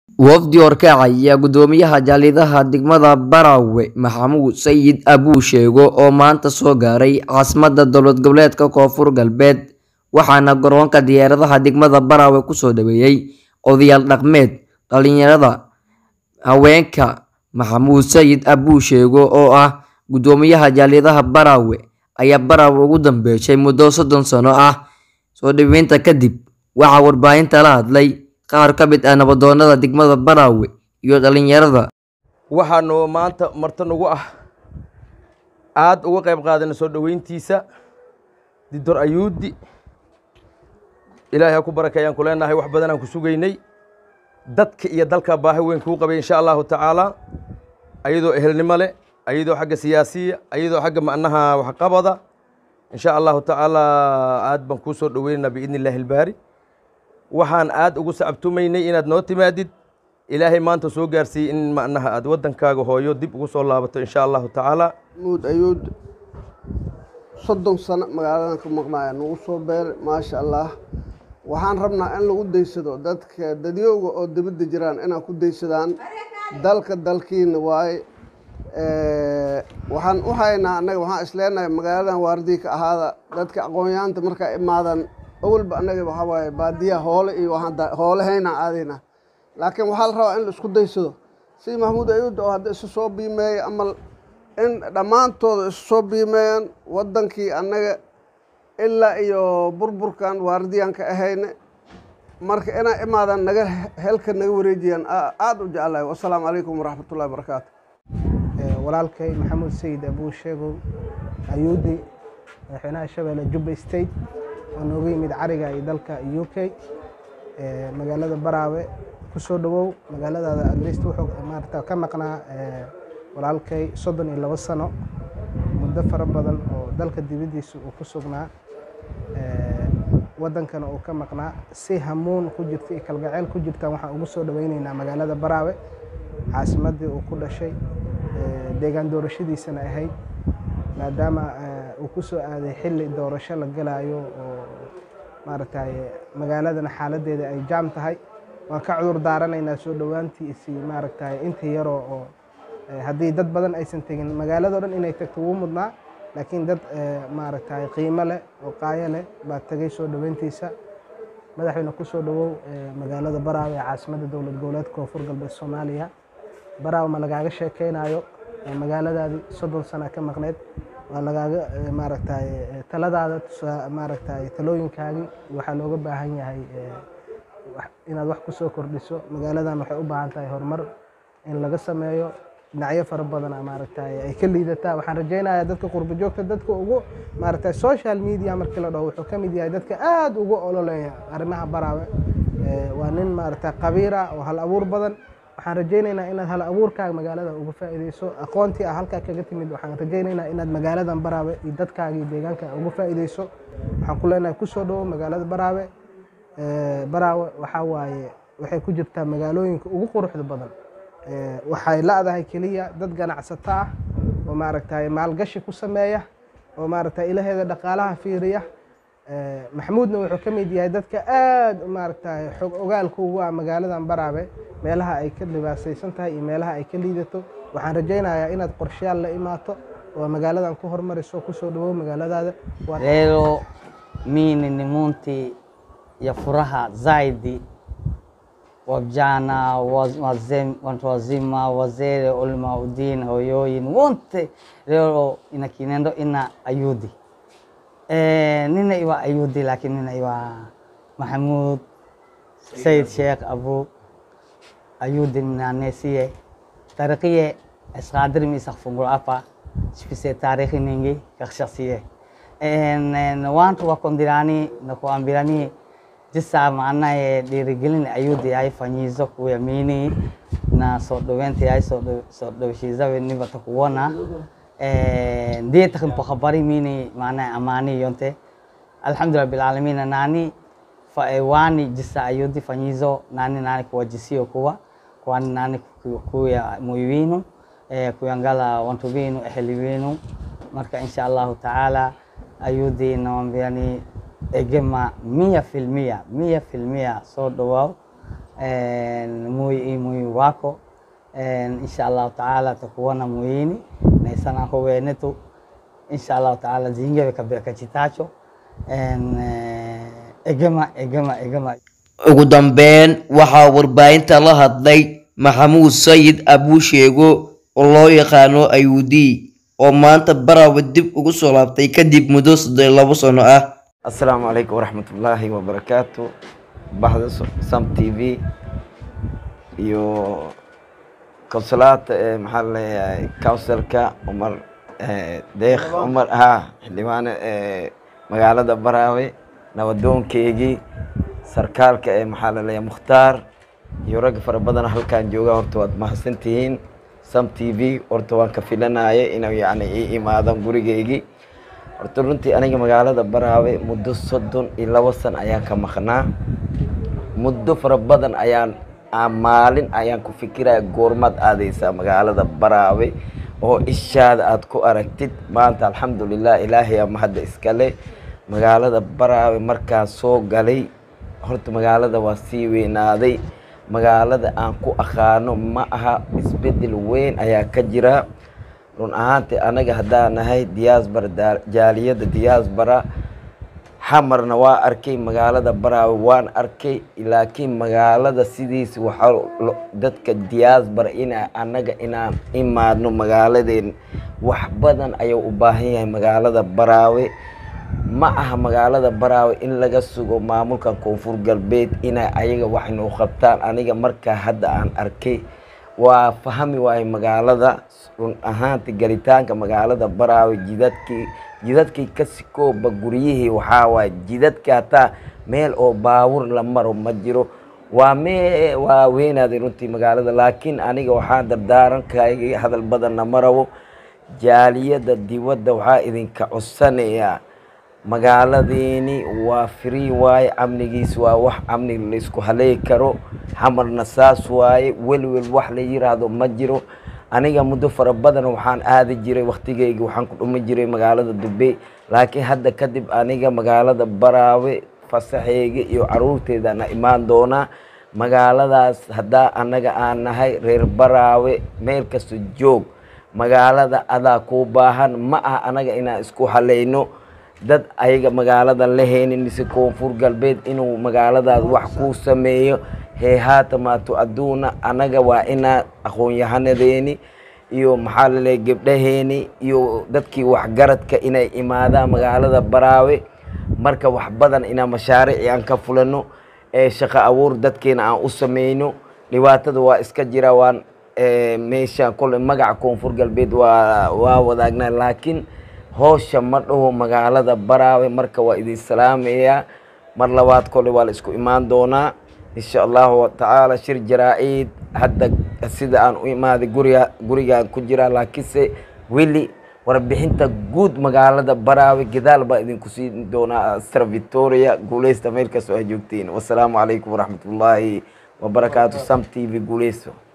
Wafdi Horkaac ayaa guddoomiyaha jaaliyadaha degmada Barawe Maxamuud Sayid Abuu Sheego oo maanta soo gaaray caasimadda dowlad goboleedka Koonfur Galbeed waxaana garoonka diyaaradaha degmada Barawe kusoo dhaweeyay odayaal dhaqameed, dhalinyarada, haweenka. Maxamuud Sayid Abuu Sheego oo ah guddoomiyaha jaaliyadaha Barawe ayaa Barawe ugu dambeysay muddo soddon sano ah. Soo dhaweynta kadib, waxaa warbaahinta la hadlay qaar ka mid ah nabdoonnada degmada Barawe iyo dhalinyarada. waxaanu maanta marti nagu ah aad uga qayb qaadanay soo dhoweyntiisa didor ayuudi ilaahay ha ku barakeeyaan ku leenahay wax badanaan ku sugaynay dadka iyo dalka baahi weyn kuu qabay insha allahu tacaala ayadoo ehelnimo leh ayadoo xagga siyaasiya ayadoo xagga macnaha waxqabada insha allahu tacaala aad baan kuu soo dhoweynaynaa biidni illaahi ilbaari waxaan aad ugu sacabtumaynay inaad noo timaadid ilaahay maanta soo gaarsiiyey in macnaha aad waddankaaga hooyo dib ugu soo laabato insha allahu tacaala muud ayuud soddon sano magaaladan ka maqnaaya nagu soo beeray maasha allah waxaan rabnaa in lagu daysado dadka dadyowga oo dibadda jiraan inaan ku daysadaan dalka dalkiina waaye waxaan u haynaa annaga waxaan isleenahay magaaladan waardii ka ahaada dadka aqoonyaanta markaa imaadan awalba annaga waxaa waaye baadiyaha hoole iyo waxaan hoolahaynaan aadayna laakiin waxaa la rabaa in la isku daysado si maxamuud ayuud oo hadda isu soo biimeeya ama in dhammaantooda isu soo biimeeyaan waddankii annaga ilaa iyo burburkan waardiyaan ka ahayne marka inaa imaadan naga helka naga wareejiyaan aada u jeclahay wasalaamu calaykum waraxmatullahi wabarakaatu walaalkay maxamuud sayid abuu sheegow ayuudi madaxweynaha shabeelle jubba state oo nooga yimid cariga iyo dalka u k magaalada baraawe kusoo dhawow magaaladaada adrist wuxuu maarata ka maqnaa walaalkay soddon iyo labo sano muddo fara badan oo dalka dibaddiisa uu ku sugnaa waddankana uu ka maqnaa si hamuun ku jirta iyo kalgaceyl ku jirtaan waxaan ugu soo dhaweyneynaa magaalada baraawe caasimaddii uu ku dhashay deegaan doorashadiisana ahayd maadaama uu ku soo aaday xilli doorasho la galaayo oo maaragtay magaaladana xaaladdeeda ay jaam tahay waan ka cudur daaranaynaa soo dhowaantiisi maaragtay inta yaroo oo haddii dad badan aysan tegin magaalado dhan inay tagto wuu mudnaa laakiin dad maaragtay qiimo leh oo qaayo leh baa tegay soo dhoweyntiisa madaxweyne ku soo dhowow magaalada baraawe ee caasimadda dowlad goboleedka koonfur galbeed soomaaliya baraawe ma lagaaga sheekeynayo magaaladaadii soddon sana ka maqneyd waa lagaaga maaragtay taladaada maaragtay talooyinkaagii waxaa looga baahan yahay inaad wax kusoo kordhiso magaaladan waxay u baahan tahay horumar in laga sameeyo dhinacyo fara badana maaragtay ay ka liidataa waxaan rajaynayaa dadka qurbo joogta dadka ugu maaragtay social media markii la dhaho wuxuu ka mid yahay dadka aada ugu ololeeya arrimaha baraawe waa nin maaragtay qabiira oo hal abuur badan waxaan rajaynaynaa inaad hal abuurkaaga magaalada uga faa'iideyso aqoontii ah halkaa kaga timid waxaan rajaynaynaa inaad magaaladan baraawe iyo dadkaaga iyo deegaanka uga faa'iideyso waxaan ku leenahay kusoo dhowo magaalada baraawe baraawe waxaa waaye waxay ku jirtaa magaalooyinka ugu quruxda badan waxay la-dahay keliya dad ganacsato ah oo maaragtay maalgashi ku sameeya oo maaragtay ilaheeda dhaqaalaha fiiriya maxamuudna wuxuu ka mid yahay dadka aada maaragtay xog ogaalka ugu ah magaaladan baraabe meelaha ay ka dhibaasaysan tahay iyo meelaha ay ka liidato waxaan rajaynayaa inaad qorshayaal la imaato oo magaaladan ku hormariso kusoo dhawow magaaladaada leo mimi ni munti ya furaha zaidi wavijana watu wazima wazee ulmaudin hoyoyin wote leo ina kinendo ina ayudi e, nina iwa ayudi lakini nina iwa mahamud said sheekh abu ayudi minanesie tarikiye isqadir mi isaqfungul apa sifise tarikhi ningi kakshasiye wantu wakondirani nakuambirani jisa maanaye dhiirigelin ayuudi ay fanyizo kuyamini na soo dhoweynta ay soo dhowshiizawe nibata kuwona ndiye takin pakhabari mini maanaye amani yonte alhamdulillah bilalamin nani wani jisa ayuudi fanyizo nani nani kuwajisiyo kuwa kwani nani kuya muywinu kuyangala wantu winu eheli winu marka insha allahu taala ayuudi nawambiani egema mia filmia mia filmia soo dhawaaw muy muy wako insha allahu taala takuona muini naisana howenetu insha allahu taala zingewe kabekachitacho egema egema egema ugu dambeyn waxaa warbaahinta la hadlay maxamuud sayid abuusheego oo loo yaqaano ayuudi oo maanta baraawe dib ugu soo laabtay kadib muddo soddon iyo labo sano ah asalaamu calaykum waraxmatullaahi wabarakaatu baxda sam t v iyo konsulaata ee maxaa laleeyahay councilka cumar deekh cumar ha xildhibaane ee magaalada baraawe nabadoonkeygii sarkaalka ee maxaa laleeyahay mukhtaar iyo ragga fara badan halkaan jooga horta waad mahadsantihiin sam t v horta waan ka filanaya inuu yacni ii imaadan gurigeygii horta runtii aniga magaalada baraawe muddo soddon iyo labo san ayaan ka maqnaa muddo fara badan ayaan maalin ayaan ku fikiraya goormaad aadeysaa magaalada baraawe oo ishaada aad ku aragtid maanta alxamdulilah ilaahay ama hadda iskale magaalada baraawe markaan soo galay horta magaalada waa sii weynaaday magaalada aan ku aqaano ma aha isbedel weyn ayaa ka jira run ahaantii anaga haddaan nahay diaasbara jaaliyadda diaasbara xamarna waa arkay magaalada baraawe waan arkay laakiin magaalada sidiis waxaa dadka diaasbara ina anaga inaan imaadno magaaladeen wax badan ayuu u baahan yahay magaalada baraawe ma aha magaalada baraawe in laga sugo maamulkan koonfur galbeed inay ayaga wax noo qabtaan aniga markaa hadda aan arkay waa fahmi waayo magaalada run ahaanti galitaanka magaalada baraawe jidadkii jidadkii ka sikooba guryihii waxaa waaye jidadka hataa meel oo baawur la maro ma jiro waa mee waa weynaaday runtii magaalada laakiin aniga waxaan dardaarankayga hadal badanna ma rabo jaaliyadda dibadda waxaa idinka codsanayaa magaaladiini waa free waaye amnigiis waa wax amni laysku haleey karo xamarna saas waaye welwel wax la yiraahdo ma jiro aniga muddo fara badan waxaan aadi jiray waktigeyga waxaan ku dhumi jiray magaalada dubey laakiin hadda kadib aniga magaalada baraawe fasaxeyga iyo caruurteedana imaan doonaa magaaladaas haddaa anaga aan nahay reer baraawe meel kasta joog magaalada adaa kuu baahan ma aha anaga inaan isku haleyno dad ayaga magaalada la heynin mise koonfur galbeed inuu magaaladaas wax kuu sameeyo hee haatamaatu adduuna anaga waa inaa aqoon-yahanadeeni iyo maxaa laleeya gebdhaheeni iyo dadkii waxgaradka inay imaadaan magaalada baraawe marka wax badan inaa mashaariici aan ka fulano ee shaqo abuur dadkeena aan u sameyno dhibaatada waa iska jira waan meesha kole magaca koonfur galbeed waa waa wadaagnaa laakiin howsha ma dhaho magaalada baraawe marka waa idin salaamayaa mar labaad kole waa la isku imaan doonaa insha allahu tacaala shir jaraa-id hadda sida aan u imaaday guriga gurigaan ku jiraa laakiinse weli warbixinta guud magaalada baraawe gadaal baa idinku siin doonaa stra victoria guuleysta meel kastoo ay joogtiin wasalaamu calaykum waraxmatullaahi wabarakaatu sam t v guuleysto